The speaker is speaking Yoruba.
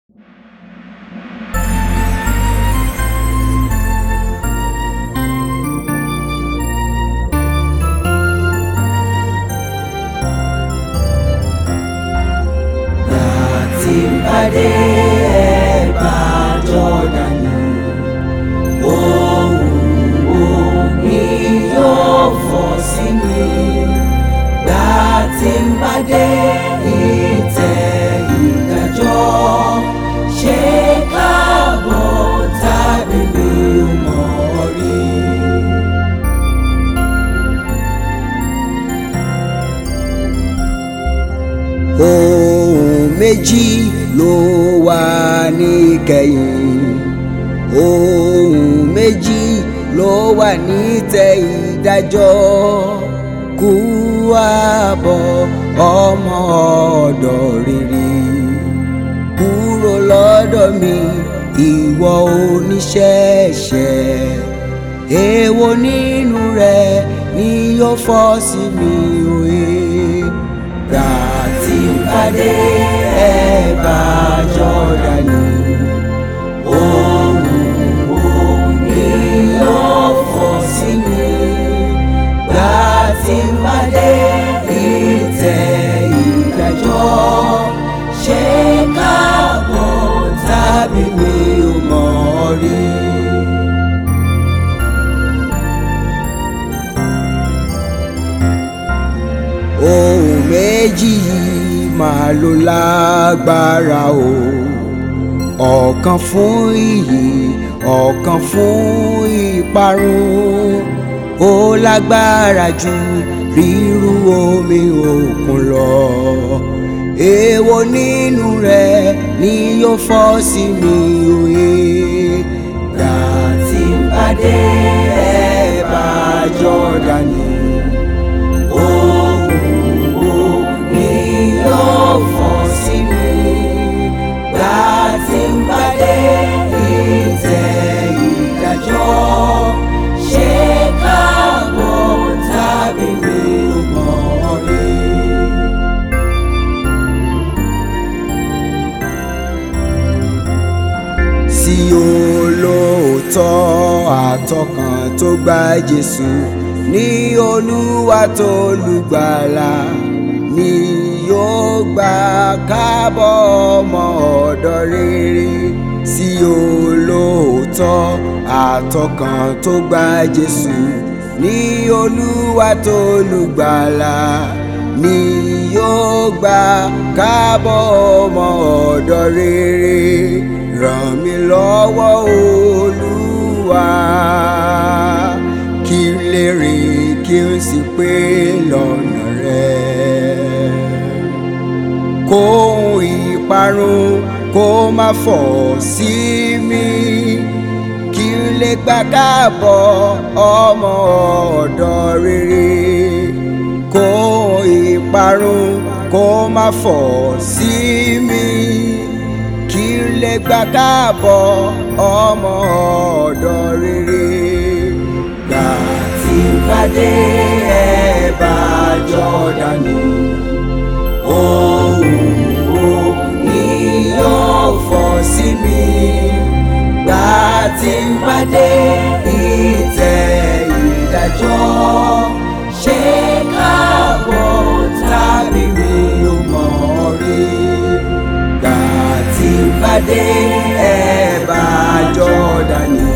pàdé ẹ̀bá jọ̀dánì ohùn òní yóò fọ̀ sí mi gbà tí ń bá dé ìtẹ́ ìdájọ́ ṣé káàbọ̀ tàbí mi ò mọ̀ rí. ohun méjì ló wà níkẹyìn ohun méjì ló wà nítẹ̀ ìdájọ́ kú àbọ̀ ọmọ ọ̀dọ̀ rere kúrò lọ́dọ̀ mi ìwọ oníṣẹ̀ṣẹ̀ èwo nínú rẹ ni yóò fọ́ sí mi òye gbà tí ń pàdé ẹ̀bá jọ̀dánì ohùn òní yóò fọ̀ sí mi gbà tí ń pàdé ìtẹ́ ìdájọ́ ṣé káàbọ̀ tàbí mi ò mọ̀ rí. ohun méjì yìí máa ló lágbára o ọ̀kan fún iyì ọ̀kan fún ìparun ó lágbára ju rírú omi òkun lọ èwo nínú rẹ̀ ni yóò fọ́ sí mi òye gbà tí ń pàdé ẹ̀bá jọ̀dánì ohùn òní yóò fọ̀ sí mi gbà tí ń pàdé ìtẹ́ ìdájọ́ ṣé káàbọ̀ tàbí mi ò mọ̀ rí. sí olóòótọ́ àtọkàn tó gba Jésù ní Olúwa tó lùgbàlà ni yóò gbà kábọ̀ ọmọ ọ̀dọ̀ rere sí olóòótọ́ àtọkàn tó gba Jésù ní Olúwa tó lùgbàlà ni yóò gbà kábọ̀ ọmọ ọ̀dọ̀ rere ràn mí lọ́wọ́ olúwa kí n lè rìn kí n sì pé lọ́nà rẹ kóhun ìparun kó má fọ̀ sí mi kí n lè gbà káàbọ̀ ọmọ ọ̀dọ̀ rere kóhun ìparun kó má fọ̀ sí mi kí n lè gbà káàbọ̀ ọmọ ọ̀dọ̀ rere gbà tí ń pàdé ẹ̀bá jọ̀dánì ohùn òní yóò fọ̀ sí mi gbà tí ń pàdé ìtẹ́ ìdájọ́ ṣé káàbọ̀ tàbí mi ò mọ̀ rí gbà tí ń pàdé ẹ̀bá jọ̀dánì